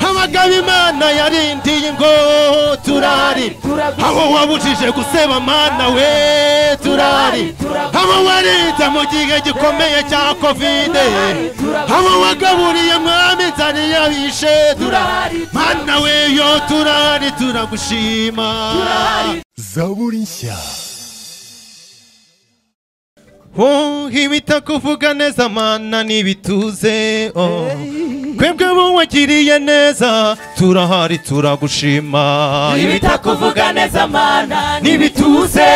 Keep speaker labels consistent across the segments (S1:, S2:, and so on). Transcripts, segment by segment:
S1: abagabo imana yarindiye ngo turari abo wabujije guseba mana we turari abo warinze mu gihe gikomeye cya kovide abo wagaburiye mwami nzari yabishe turari mana we yo turari turagushima
S2: zaburi nshya
S1: Oh, ibitakuvuga neza mana n'ibituze oh. twebwe bo wagiriye neza turahari turagushima
S3: ibitakuvuga neza mana
S1: n'ibituze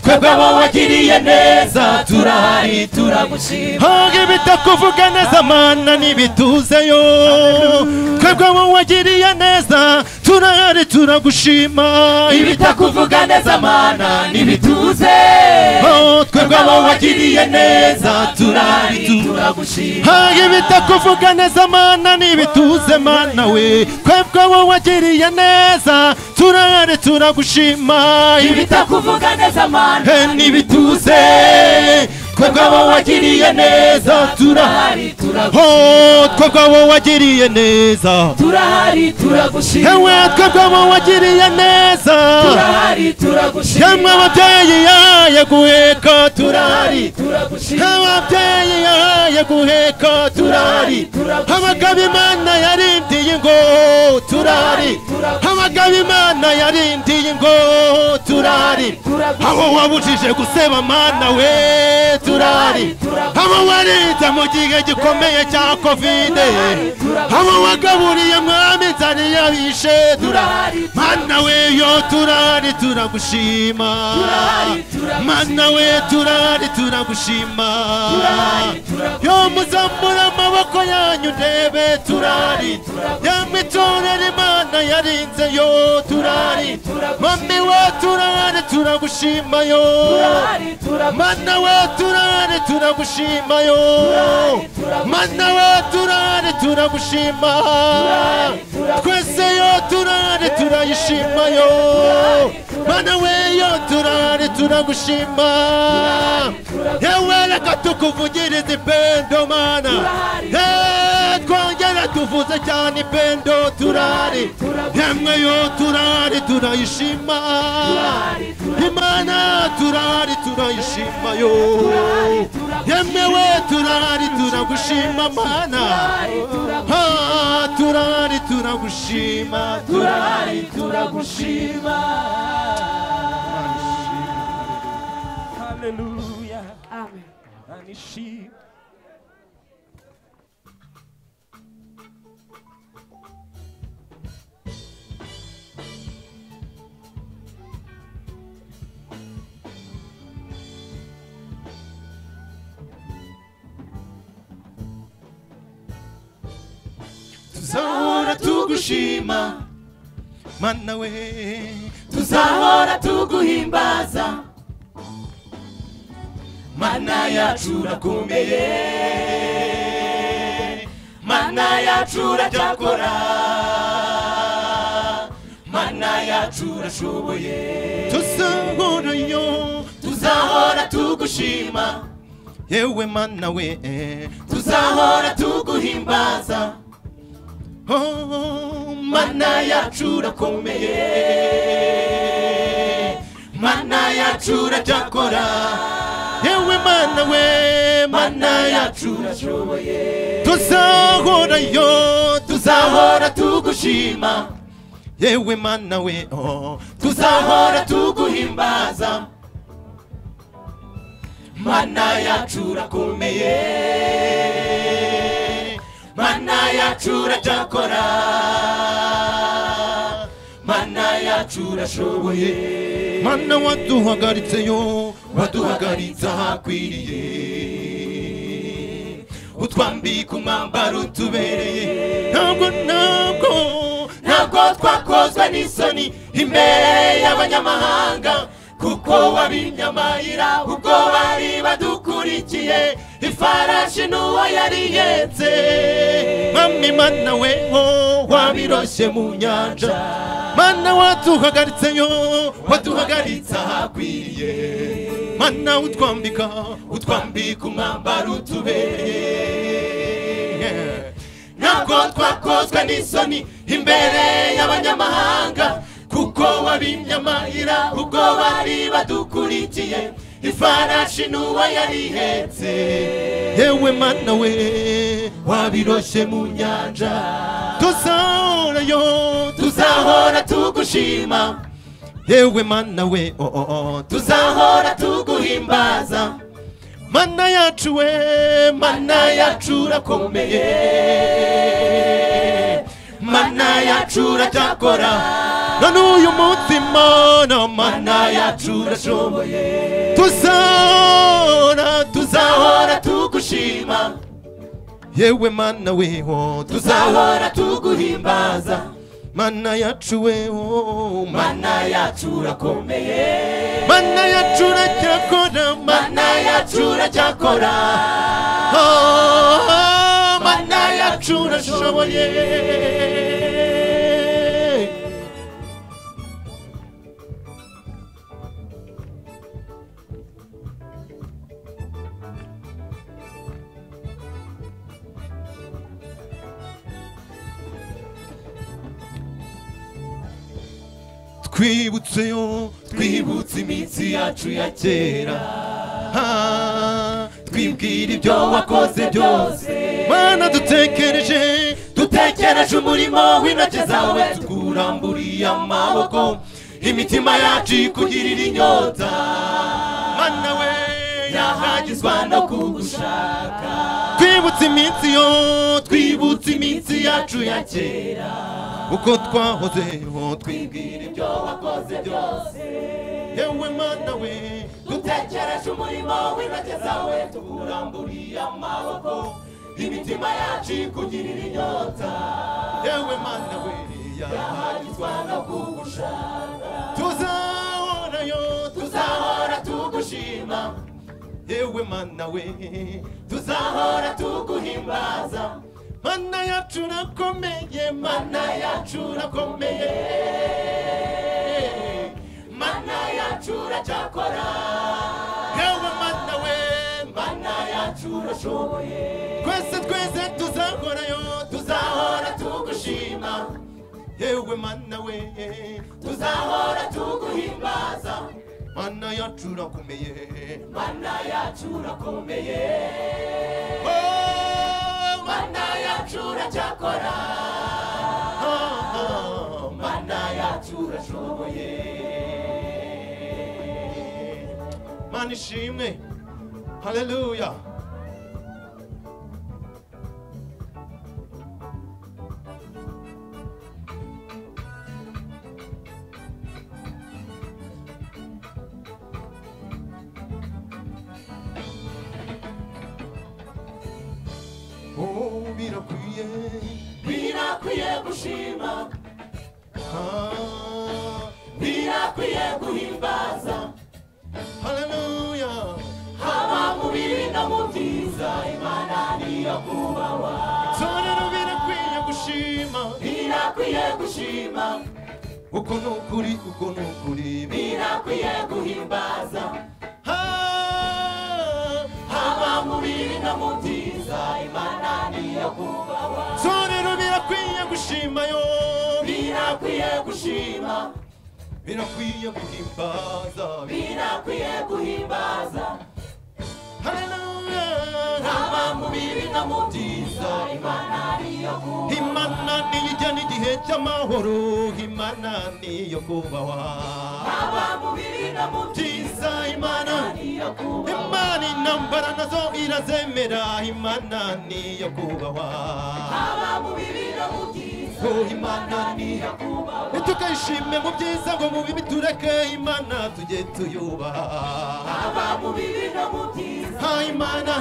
S1: twebwe abo wagiriye neza turahari
S3: turagushima
S1: Oh, ibitakuvuga neza mana n'ibituze yo twebwe abo wagiriye neza turahari turagushima
S3: ibitakuvuga neza mana n'ibituze
S1: Oh, twebwe abo wagiriye neza turahari
S3: turahari
S1: tu-
S3: turagushima
S1: hari ibitakuvuga neza mana n'ibituze mana we twebwe wowe wagiriye neza turahari turagushima
S3: ibitakuvuga neza mana
S1: He, n'ibituze twebwe wowe wagiriye neza turahari
S3: turahari turagushima
S1: ho twebwe wowe wagiriye neza
S3: turahari turagushima
S1: yewe twebwe wowe wagiriye neza
S3: turahari turagushima
S1: yemwe ababyeyi yaye guheka turahari
S3: turahari turagushima
S1: ababyeyi yahaye guheka turari abagabo imana yarindiye ngo turari abagabo imana yarindiye ngo turari abo wabujije guseba mana we turari abo warinze mu gihe gikomeye cya kovide abo wagaburiye mwami nzari yabishe turari mana we yo turari turagushima
S3: Turari, turagushima.
S1: mana we turari turagushima yo muzambura amaboko yanyu ndebe turari yamwe itorera imana yarinze yo turari mami we turari turagushima yo mana we turari turagushima yo mana we turari turagushima twese yo turari turayishima yo mana we yo turari turagushima yewe reka tukuvugirize ipendo mana Eh, twongera tuvuze cyane ipendo turari yemwe yo turari turayishima imana turari turayishima yo yemwe we turari turagushima mana Ah, turari turagushima
S3: turahari turagushima haleluya
S4: Amen.
S3: anishima
S1: tuzahora tugushima mana we
S3: tuzahora tuguhimbaza mana yacu urakomeye mana yacu uracyakora mana yacu urashoboye
S1: tuzahora yo
S3: tuzahora tugushima
S1: yewe mana we
S3: tuzahora tuguhimbaza
S1: oh, mana
S3: mana yacu urakomeye mana yacu uracyakora
S1: yewe mana we
S3: mana
S1: mana ya
S3: yacu urashoboye
S1: tuzahora yo
S3: tuzahora tugushima
S1: yewe mana we oh,
S3: tuzahora tuguhimbaza mana yacu urakomeye mana yacu uracyakora mana yacu urashoboye
S1: mana waduhagaritse yo
S3: waduhagaritse ahakwiriye utwambika umwambaro utubereye
S1: ntabwo ntabwo
S3: ntabwo twakozwe n'isoni imbere y'abanyamahanga kuko wabinyamayira ubwo bari badukurikiye ifarashi n'uwo yari yetse
S1: mami mana we oh,
S3: wabiroshye mu nyanja
S1: mana waduhagaritse yo
S3: waduhagaritse
S1: waduhagaritse
S3: ahakwiriye
S1: mana utwambika
S3: utwambika umwambaro utubereye ntabwo twakozwe n'isoni imbere y'abanyamahanga kuko wabimye amahira ubwo bari badukurikiye ifarashi n'uwo yari ihetse
S1: yewe mana we
S3: wabiroshye mu nyanja
S1: tuzahorayo
S3: tuzahora tugushima
S1: yewe mana we oh, oh, oh.
S3: tuzahora tuguhimbaza
S1: mana yacu we mana
S3: mana yacu urakomeye mana yacu uracyakora
S1: none uyu munsi mana mana
S3: mana yacu urashoboye
S1: tuzahora
S3: tuzahora tugushima
S1: yewe mana we oh,
S3: tuzahora tuguhimbaza
S1: mana yacu we oh, ma-
S3: mana yacu urakomeye
S1: mana yacu uracyakora mana
S3: mana yacu uracyakora
S1: oh,
S3: mana yacu urashoboye
S1: twibutse yo
S3: twibutse iminsi yacu ya kera
S1: ah,
S3: twibwira ibyo wakoze byose
S1: mana dutekereje
S3: dutekereje umurimo w'intoki zawe tukuramburiye amaboko imitima yacu ikugirira inyota
S1: mana we
S3: yahagizwa no kugushaka
S1: twibutse iminsi yo
S3: twibutse iminsi yacu ya kera
S1: uko twahoze ho twi-
S3: twibwira ibyo wakoze byose
S1: yewe mana we
S3: dutekereje umurimo w'intoki zawe tukuramburiye amaboko imitima yacu ikugirira inyota
S1: yewe mana we yahagizwa
S3: no kugushaka
S1: tuzahorayo
S3: tuzahora tugushima
S1: yewe mana we
S3: tuzahora tuguhimbaza
S1: mana yacu urakomeye mana
S3: mana yacu urakomeye mana yacu uracyakora
S1: yewe mana we
S3: mana yacu urashoboye
S1: twese twese tuzahorayo
S3: tuzahora tugushima
S1: yewe mana we
S3: tuzahora tuguhimbaza
S1: mana yacu urakomeye
S3: mana yacu urakomeye
S1: Oh, ma-
S3: mana yacu uracyakora
S1: ah, ah.
S3: mana yacu urashoboye
S1: mana ishimwe haleluya Oh, birakwiye
S3: birakwiye gushima
S1: Ah,
S3: birakwiye guhimbaza
S1: haleluya
S3: haba mu bibi no mu byiza imana niyo kubahwa
S1: itorero birakwiye gushima
S3: birakwiye gushima
S1: uko ni ukuri uko ni ukuri
S3: birakwiye guhimbaza
S1: Ah,
S3: haba mu bibi no mu byiza imana niyo kubahwa
S1: itorero birakwiye gushima yo
S3: birakwiye gushima
S1: birakwiye guhimbaza
S3: birakwiye guhimbaza
S1: haleluya
S3: haba mu bibi no mu byiza imana niyo kubahwa
S1: imana niyijyana igihe cy'amahoro imana niyo kubahwa
S3: haba mu bibi no mu byiza
S1: byiza imana
S3: niyo kubahwa
S1: imana intambara nazo irazemera imana niyo kubahwa
S3: haba mu bibi no mu byiza
S1: Oh,
S3: imana niyo kubahwa
S1: tukayishime mu byiza ngo mu bibi tureke imana tujye tuyubaha
S3: haba mu bibi no mu byiza
S1: ha imana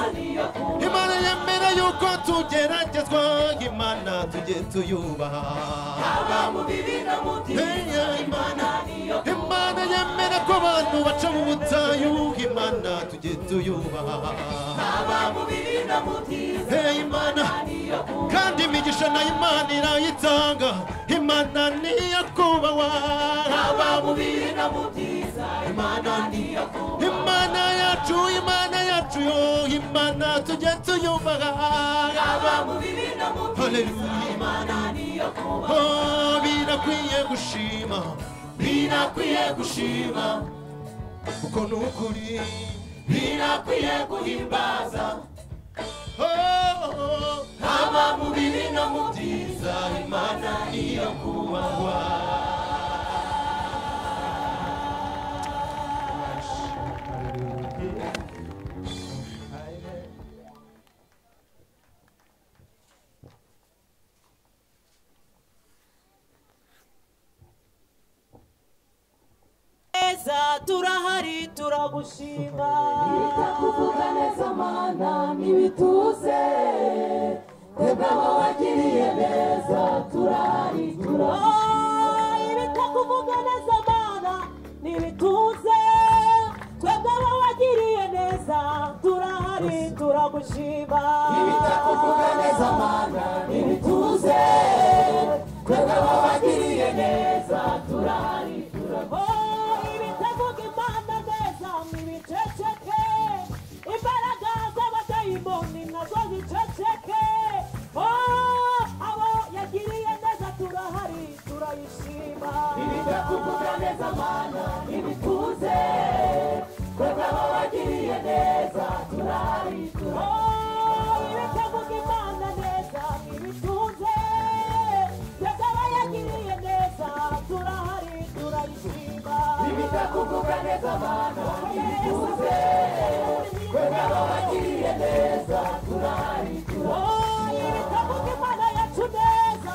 S1: imana yemera yuko tugeragezwa imana tujye tuyubaha
S3: haba mu bibi no mu byiza
S1: Hey, ya imana imana imana yemera ko abantu baca mu butayu imana tujye tuyubaha
S3: haba mu bibi no mu byiza
S1: hey imana
S3: niyo ku
S1: kandi imigisha na imana irayitanga imana niyo kubahwa
S3: haba mu bibi no mu byiza imana niyo ku
S1: imana yacu imana yacu yo imana tujye tuyubaha
S3: haba mu bibi no mu byiza
S1: Hallelujah.
S3: imana niyo ku
S1: Oh, birakwiye gushima birakwiye gushima kuko ni ukuri
S3: birakwiye guhimbaza
S1: Oh,
S3: haba mu bibi no mu byiza imana niyo kubahwa
S4: neza turahari turagushima
S3: kuvuga neza mana ntibituze twebweho wagiriye neza turahari turahari
S4: Oh, ibitakuvuga neza mana nibituze twebwe abo wagiriye neza turahari turagushima
S3: ibitakuvuga neza mana ntibituze twebweho wagiriye neza turahari turahari
S4: Oh, ibitavuga imana neza nibiceceke imbaraga z'abadayimoni nazo ziceceke Oh, abo yagiriye neza turahari turayishima
S3: ibitakuvuga neza mana ntibituze twebweho wagiriye neza turahari turahari
S4: ibitavuga imana neza ibitunze twebwe abayagiriye neza turahari turayishima
S3: ibitakuvuga neza mana ntibituze twebweho wagiriye neza turahari turahari
S4: ibitavuga imana yacu neza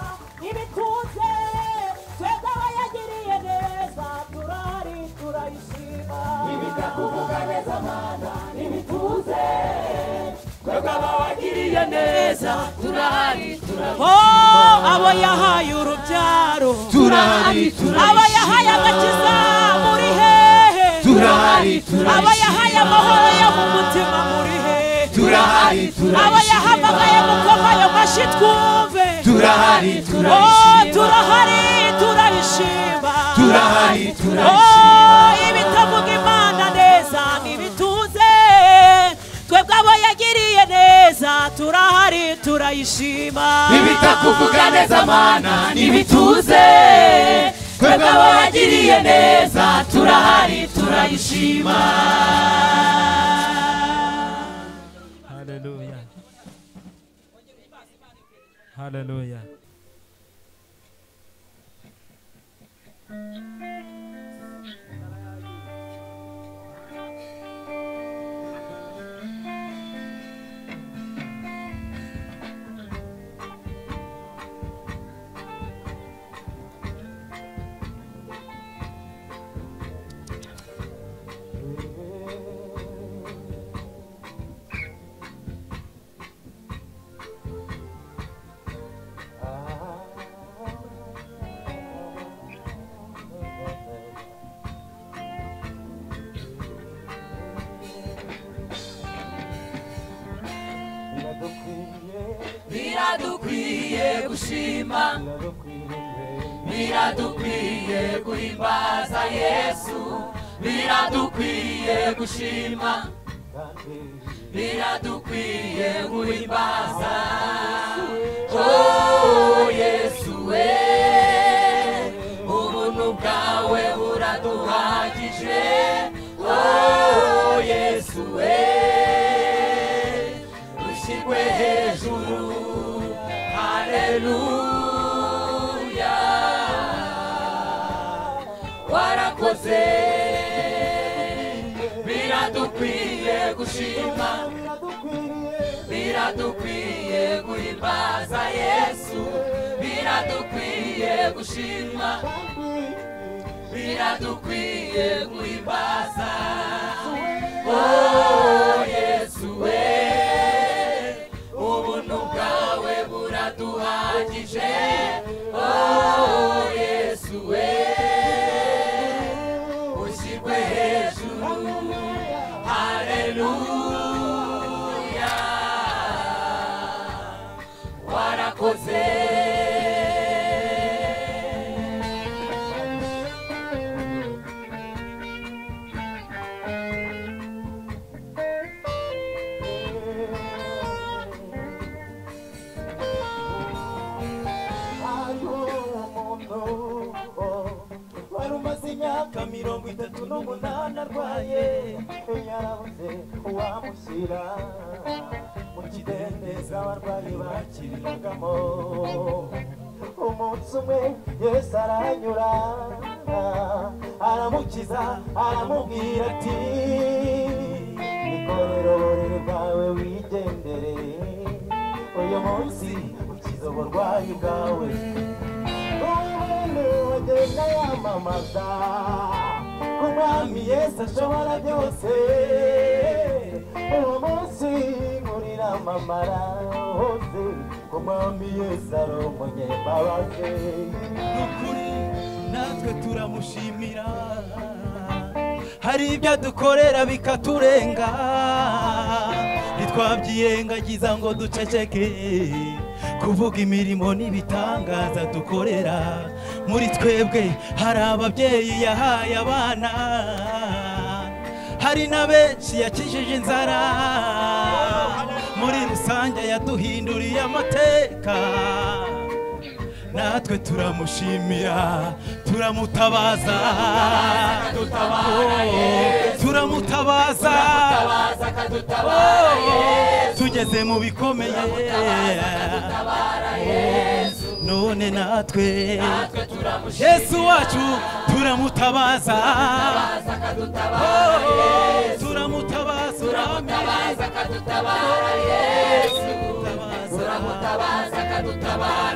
S4: ibitunze twebwe abayagiriye neza turahari turayishima
S3: ibitakuvuga neza mana ntibituze twebwe abawagiriye neza turahari
S4: abo yahaye urubyaro
S1: turahari
S4: abo yahaye agakiza muri hehe
S1: turahari
S4: aba yahaye amahoro yo mu mutima muri he
S1: turahari
S4: aba yahamagaye mu koma ayo mashyi twumve
S1: turahari
S4: Oh, turahari turabishima
S1: turahari
S4: Oh, ibitavuga imana neza ntibituze twebwe abo yagiriye neza turahari turayishima
S1: ibitakuvuga neza mana
S3: ntibituze twebwe abawagiriye neza turahari turayishima
S5: Haleluya. Haleluya.
S3: biradukwiye gushima biradukwiye guhimbaza yesu biradukwiye gushima biradukwiye guhimbaza oh yesu we ubuntu bwawe buraduhagije oh yesu we ushyirwe hejuru haleluya warakoze biradukwiye gushima biradukwiye guhimbaza yesu biradukwiye gushima biradukwiye guhimbaza oh yesu we ubuntu bwawe buraduhagije oh yesu we
S5: imyaka mirongo itatu n'umunani arwaye yarabuze uwamushyira mu kidendezi abarwayi bakirirwagamo umunsi umwe yesu arahanyura aramukiza aramubwira ati nikorera uburiri bwawe wigendere uyu munsi ukiza uburwayi bwawe wagenda yamamaza ko umwami yesu ashobora byose uwo munsi nkurira amamara hose ko umwami yesu ari umunyembabazi ni ukuri natwe turamushimira hari ibyo adukorera bikaturenga ntitwabyirengagiza ngo duceceke kuvuga imirimo n'ibitangaza dukorera muri twebwe hari ababyeyi yahaye abana hari na benshi yakijije inzara muri rusange yaduhinduriye amateka natwe turamushimira turamutabaza turamutabaza Oh, tugeze mu bikomeye none natwe yesu wacu turamutabaza Oh, turamutabaza turamutabaza
S3: uraza akadutabara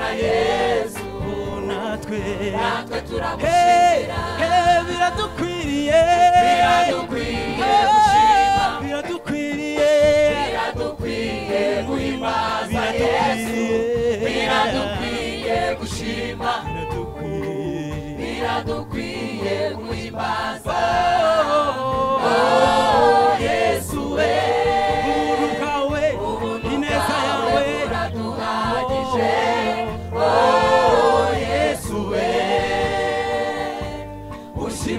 S3: yesu
S5: Oh, natwe
S3: natwe
S5: Hey,
S3: turamushimira
S5: hey, biradukwiriye
S3: biradukwiye gushima
S5: biradukwiriye
S3: biradukwiye guhimbaza yesu biradukwiye gushima
S5: biradukwiriye
S3: biradukwiye guhimbaza
S5: Oh,
S3: yesu we
S5: ubuntu bwawe ineza yawe
S3: buraduhagije yesu we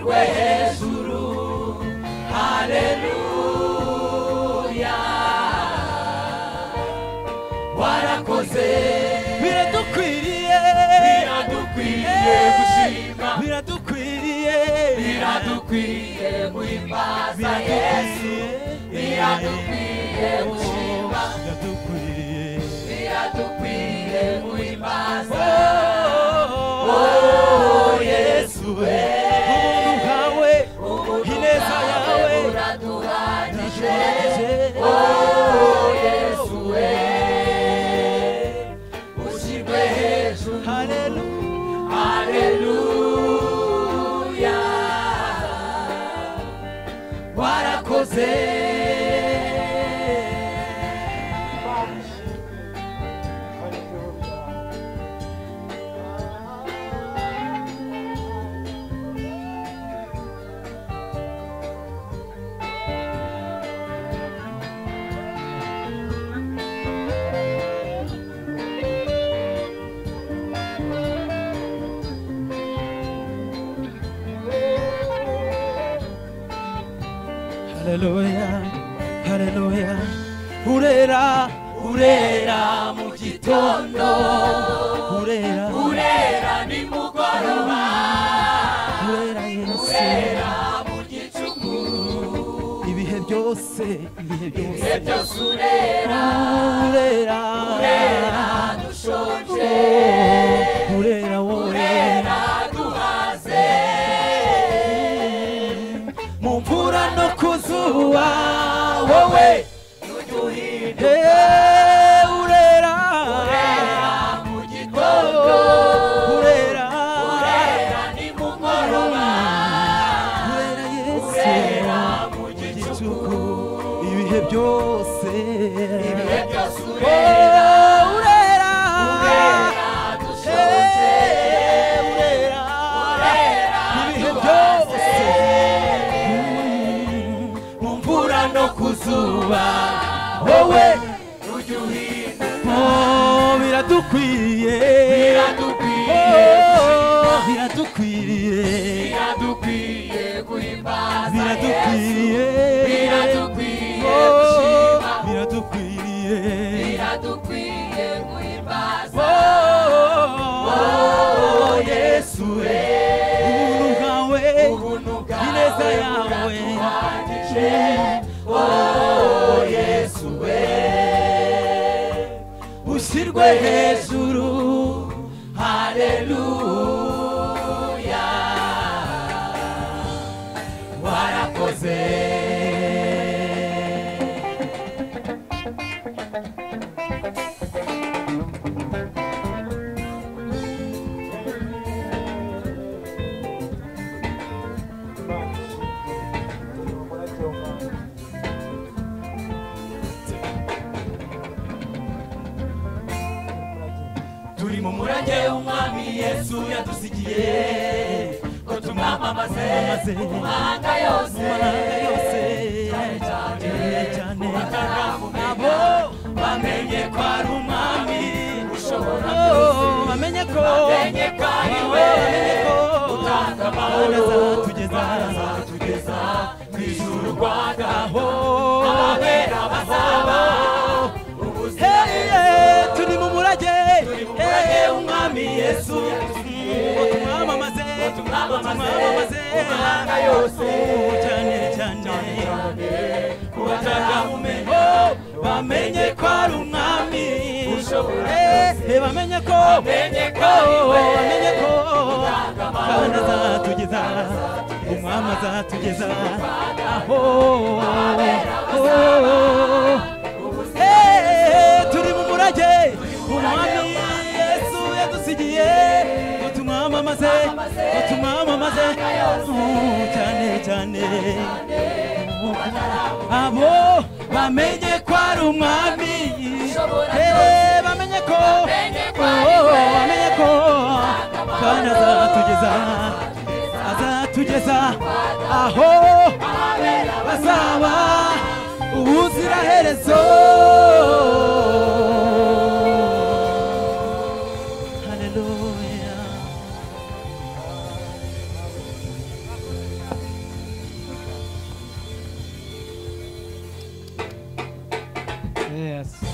S3: ushyirwe hejuru haleluya warakoze
S5: biradukwiriye
S3: biradukwiye gushima
S5: biradukwiriye
S3: biradukwiye guhimbaza yesu
S5: biradukwiriye
S3: biradukwiye gushima
S5: biradukwiriye
S3: biradukwiye guhimbaza
S5: Oh,
S3: yesu we
S5: ubuntu bwawe ineza yawe
S3: buraduhagije yesu we ushyirwe hejuru
S5: haleluya
S3: Haleluya warakoze
S5: haleluya haleluya urera urera mu
S3: gitondo
S5: urera
S3: urera nimugoroba
S5: urera yesu
S3: urera mu gicuku
S5: ibihe byose ibihe byose
S3: byose urera
S5: urera
S3: urera dushonje
S5: urera wowe
S3: urera duhaze
S5: mu mvura no ku zuba wowe
S3: tuduhira
S5: Eh, urera
S3: mu gitondo
S5: urera
S3: urera nimugoroba
S5: urera yesu
S3: urera mu gicuku
S5: gicuku ibihe byose
S3: ibihe byose urera
S5: Oh, urera
S3: urera dushonje
S5: Eh, urera
S3: urera
S5: ibihe
S3: duhaze
S5: byose Mm, mu mvura no ku zuba wowe
S3: tujya uhinda
S5: oh, biradukwiye
S3: biradukwiye
S5: Oh, biradukwiriye
S3: biradukwiye guhimbaza
S5: biradukwiriye
S3: biradukwiye
S5: Oh,
S3: gushima
S5: biradukwiriye
S3: biradukwiye guhimbaza
S5: Oh,
S3: yesu we
S5: ubuntu bwawe
S3: ubuntu
S5: neza yawe
S3: yesu we
S5: ushyirwe hejuru
S3: haleluya warakoze turi mu murage w'umwami yesu yadusigiye ngo tumwamamaze mu mahanga yose cyane cyane
S5: cyane
S3: bataramumenya
S5: abo
S3: bamenye ko ari umwami ushobora
S5: Oh, bamenye ko
S3: bamenye ko ari we
S5: bamenye ko
S3: utanga amahoro
S5: Azatugeza.
S3: azatugeza mu ijuru rwagaho
S5: Oh,
S3: abera bazaba ubuzima
S5: hey, hey, turi mu murage
S3: turi mu murage
S5: Hey,
S3: w'umwami yesu
S5: ngo tumwamamaze
S3: tumwamamaze mu mahanga yose
S5: Oh, cyane cyane
S3: ku bataramumenya
S5: bamenye ko ari umwami
S3: Ushobora
S5: Eh, eh, bamenye ko
S3: bamenye ko ari
S5: Oh,
S3: we
S5: bamenye ko
S3: utanga amahoro,
S5: kandi azatugeza umwami azatugeza aho oh, eh, eh, turi mu murage umwami yesu yadusigiye ngo tumwamamaze ngo tumwamamaze Oh, cyane cyane abo bamenye ko ari umwami Eh, bamenye ko Oh, bamenye ko kandi azatugeza azatugeza aho bazaba ubuziraherezo Hallelujah. Yes.